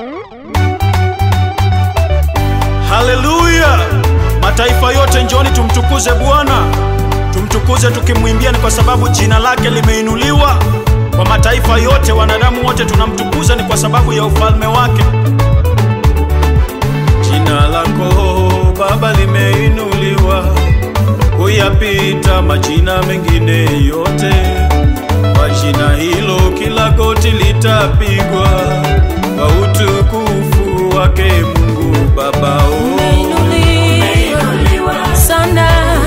Haleluya! Mataifa yote njoni tumtukuze Bwana, tumtukuze tukimwimbia, ni kwa sababu jina lake limeinuliwa kwa mataifa yote. Wanadamu wote tunamtukuza, ni kwa sababu ya ufalme wake. Jina lako Baba limeinuliwa kuyapita majina mengine yote. Kwa jina hilo kila goti litapigwa kwa utukufu wake Mungu Baba. Oh. Umeinuliwa sana.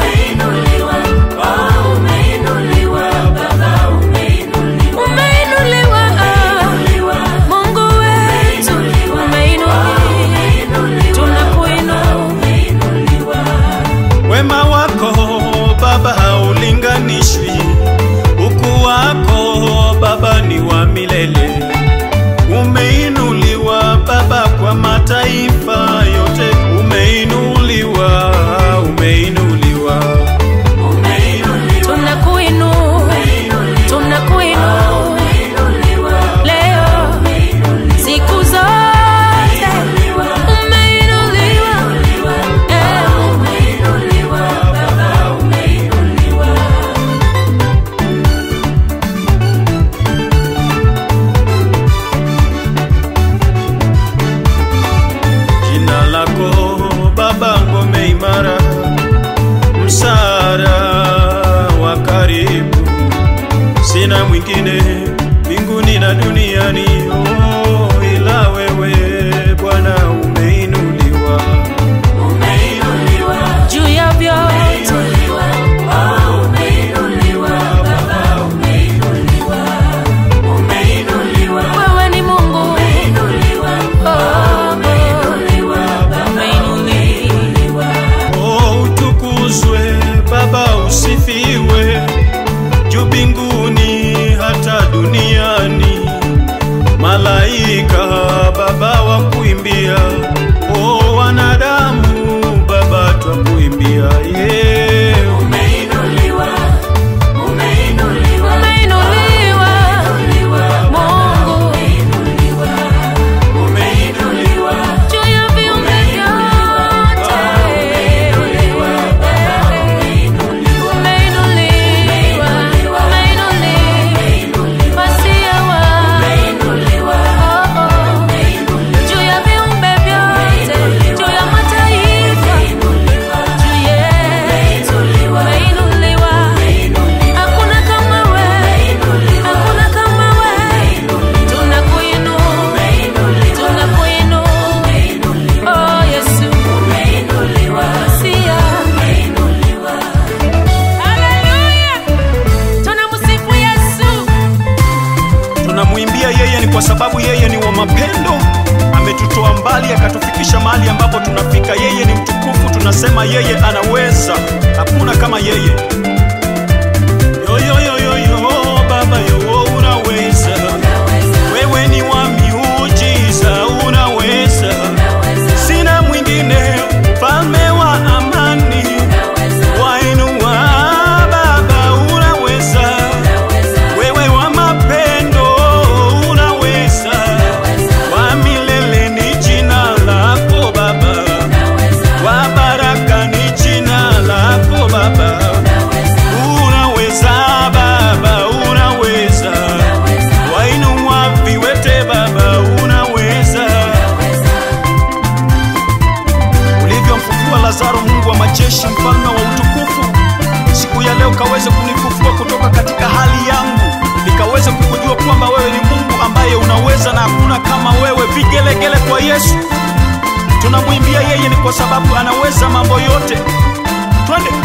Umeinuliwa, Mungu wetu. Umeinuliwa. Tunakuinua. Wema wako Baba haulinganishwi, ukuu wako Baba ni wa milele. Umeinuliwa Baba kwa mataifa yote, umeinuliwa, umeinuliwa. Tunakuinua. Tunakuinua. Leo, siku zote. Umeinuliwa. Eh. Jina lako Baba ngome imara, msaada wa karibu, sina mwingine mbinguni na duniani, oh, ila wewe Bwana umeinuliwa. Juu ya vyote. Wewe ni Mungu. Oh, umeinuliwa. Oh, utukuzwe Baba, usifiwe juu mbinguni hata duniani. Malaika Baba wakuimbia, oh, wanadamu Baba twakuimbia, yeah. Umeinuliwa. Mungu. Juu ya viumbe vyote. Umeinuliwa. Umeinuliwa. Masia wa. Oh, oh. Juu ya viumbe vyote. Juu ya mataifa. Juu yetu. Umeinuliwa. Hakuna kama wewe. Hakuna kama wewe. Tunakuinua. Tunakuinua. Oh, Yesu. Masia. Haleluya. Tunamsifu Yesu. Tunamwimbia yeye ni kwa sababu yeye ni wa mapendo, ametutoa mbali akatufikisha mahali ambapo tunafika. Yeye ni mtukufu, tunasema yeye anaweza, hakuna kama yeye. Yo, yo, yo, yo, yo, Baba yo, unaweza, wewe ni wa miujiza, unaweza, sina mwingine, mfalme wa amani, wainua Baba, unaweza wewe wa mapendo unaweza, wa milele ni jina lako Baba, wa baraka ni jina lako Baba, unaweza Baba, unaweza, wainua viwete Baba, unaweza, ulivyomfufua Lazaro, Mungu wa majeshi, mfalme wa utukufu, siku ya leo kaweze kunifufua kutoka katika hali yangu, nikaweze kukujua kwamba wewe ni Mungu ambaye unaweza na hakuna kama wewe. Vigelegele kwa Yesu, tunamwimbia yeye ni kwa sababu anaweza mambo yote. Twende.